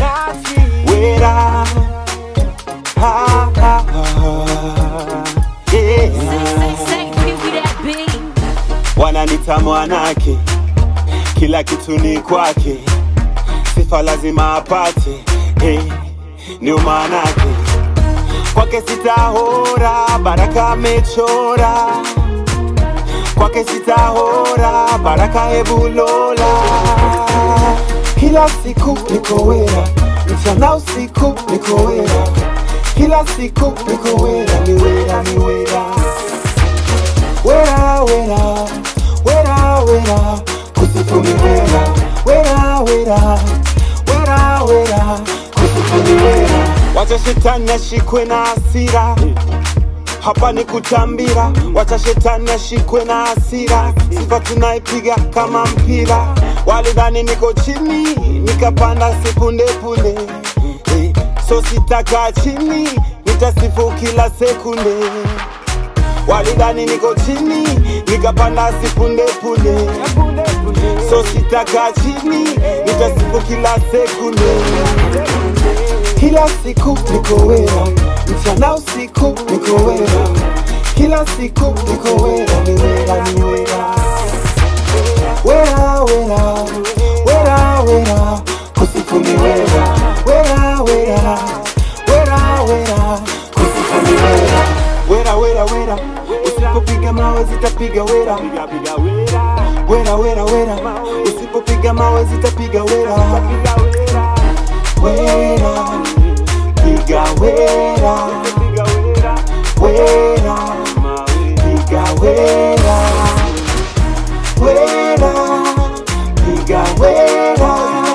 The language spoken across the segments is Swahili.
wera ha, ha, ha. Yeah. Say, give me that beat. wananita mwanake, kila kitu ni kwake, sifa lazima apate, hey, ndio maanake kwake sitahora, baraka amechora kwake sitahora, baraka hebulola. Kila siku niko wera, mchana usiku niko wera, kila siku niko wera, ni wera, ni wera wera wera wera wera kusifu ni wera wera wera wera wera kusifu ni wera wacha shetani ashikwe na hasira hapa ni kutambira wacha shetani ashikwe na hasira sifa tunaipiga kama mpira walidhani niko chini nikapanda sekundepunde Eh, so sitakaa chini nitasifu kila sekunde walidhani niko chini nikapanda sipunde punde so sitakaa chini nitasifu kila sekunde kila siku niko wera mchana usiku niko wera kila siku niko wera ni wera ni wera wera wera wera wera kusifu ni wera wera wera wera wera kusifu ni wera wera wera wera usipopiga mawe zitapiga wera wera wera wera usipopiga mawe zitapiga wera wera piga wera wera piga wera wera piga wera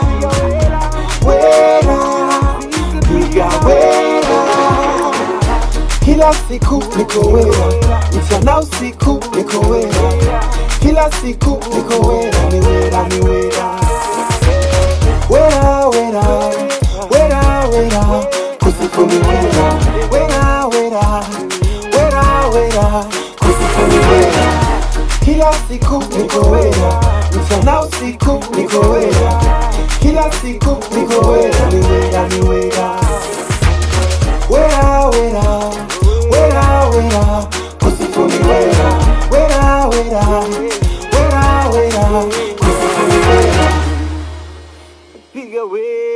wera piga wera kila siku niko wera mchana usiku niko wera kila siku niko wera ni wera ni wera wera wera wera wera kusifu ni wera wera wera wera wera kusifu ni wera kila siku niko wera mchana usiku niko wera kila siku niko wera ni wera ni wera wera wera wera wera kusifu ni wera wera wera wera wera kusifu ni wera piga wera